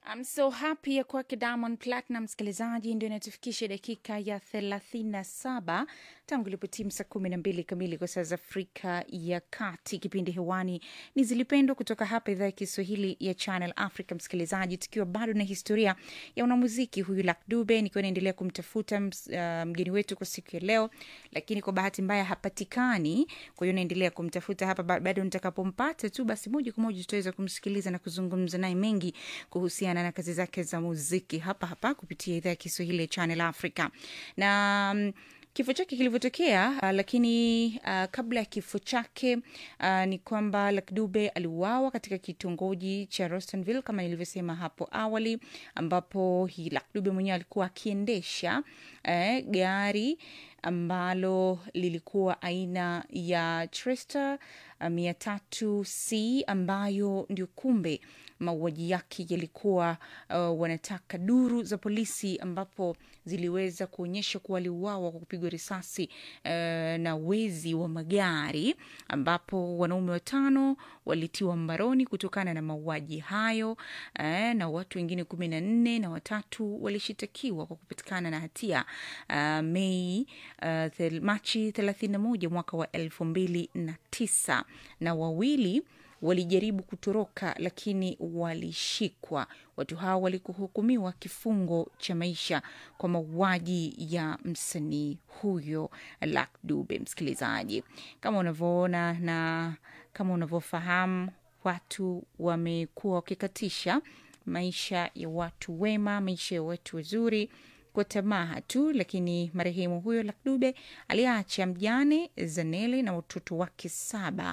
I'm so happy ya kwake Diamond Platinum, msikilizaji, ndio inatufikisha dakika ya thelathini na saba tangu ilipotimu saa kumi na mbili kamili kwa saa za Afrika ya Kati. Kipindi hewani ni Zilipendwa kutoka hapa idhaa ya Kiswahili ya Channel Africa. Msikilizaji, tukiwa bado na historia ya unamuziki huyu Luck Dube, nikiwa naendelea kumtafuta uh, mgeni wetu kwa siku ya leo, lakini kwa bahati mbaya hapatikani. Kwa hiyo naendelea kumtafuta hapa, bado nitakapompata tu, basi moja kwa moja tutaweza kumsikiliza na kuzungumza naye mengi kuhusiana na kazi zake za muziki hapa hapa kupitia idhaa ya Kiswahili ya Channel Africa na um, kifo chake kilivyotokea uh, lakini uh, kabla ya kifo chake uh, ni kwamba Luck Dube aliuawa katika kitongoji cha Rostanville kama nilivyosema hapo awali, ambapo hii Luck Dube mwenyewe alikuwa akiendesha eh, gari ambalo lilikuwa aina ya Tresta mia tatu c ambayo ndio kumbe mauaji yake yalikuwa uh, wanataka duru za polisi ambapo ziliweza kuonyesha kuwa aliuawa kwa kupigwa risasi uh, na wezi wa magari ambapo wanaume watano walitiwa mbaroni kutokana na mauaji hayo uh, na watu wengine kumi na nne na watatu walishitakiwa kwa kupatikana na hatia uh, Mei uh, thel, Machi thelathini na moja mwaka wa elfu mbili na tisa na wawili walijaribu kutoroka lakini walishikwa. Watu hao walikuhukumiwa kifungo cha maisha kwa mauaji ya msanii huyo Luck Dube. Msikilizaji, kama unavyoona na kama unavyofahamu, watu wamekuwa wakikatisha maisha ya watu wema, maisha ya watu wazuri kwa tamaa tu, lakini marehemu huyo Luck Dube aliacha mjane Zanele na watoto wake saba.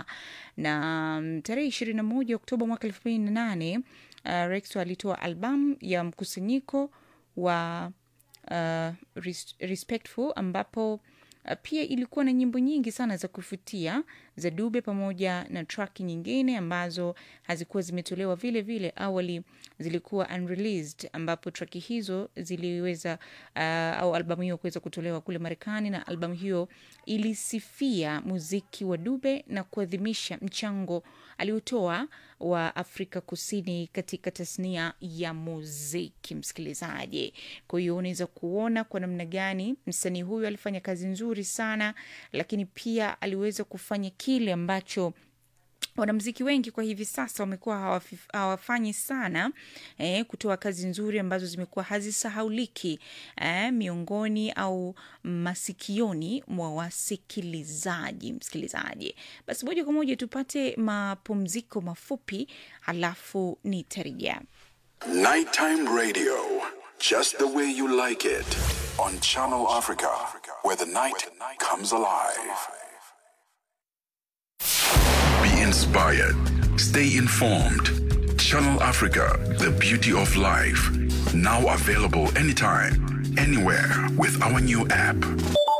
Na tarehe ishirini na moja Oktoba mwaka elfu mbili na nane uh, Rex alitoa albamu ya mkusanyiko wa uh, Respectful ambapo pia ilikuwa na nyimbo nyingi sana za kufutia za Dube pamoja na track nyingine ambazo hazikuwa zimetolewa vile vile. Awali zilikuwa unreleased, ambapo track hizo ziliweza uh, au albamu hiyo kuweza kutolewa kule Marekani, na albamu hiyo ilisifia muziki wa Dube na kuadhimisha mchango aliotoa wa Afrika Kusini katika tasnia ya muziki. Msikilizaji, kwa hiyo unaweza kuona kwa namna gani msanii huyu alifanya kazi nzuri sana, lakini pia aliweza kufanya kile ambacho wanamziki wengi kwa hivi sasa wamekuwa hawafanyi sana eh, kutoa kazi nzuri ambazo zimekuwa hazisahauliki eh, miongoni au masikioni mwa wasikilizaji. Msikilizaji, basi moja kwa moja tupate mapumziko mafupi, halafu nitarejea. Nighttime radio, just the way you like it, on Channel Africa, where the night comes alive. Be inspired. Stay informed. Channel Africa, the beauty of life. Now available anytime, anywhere with our new app.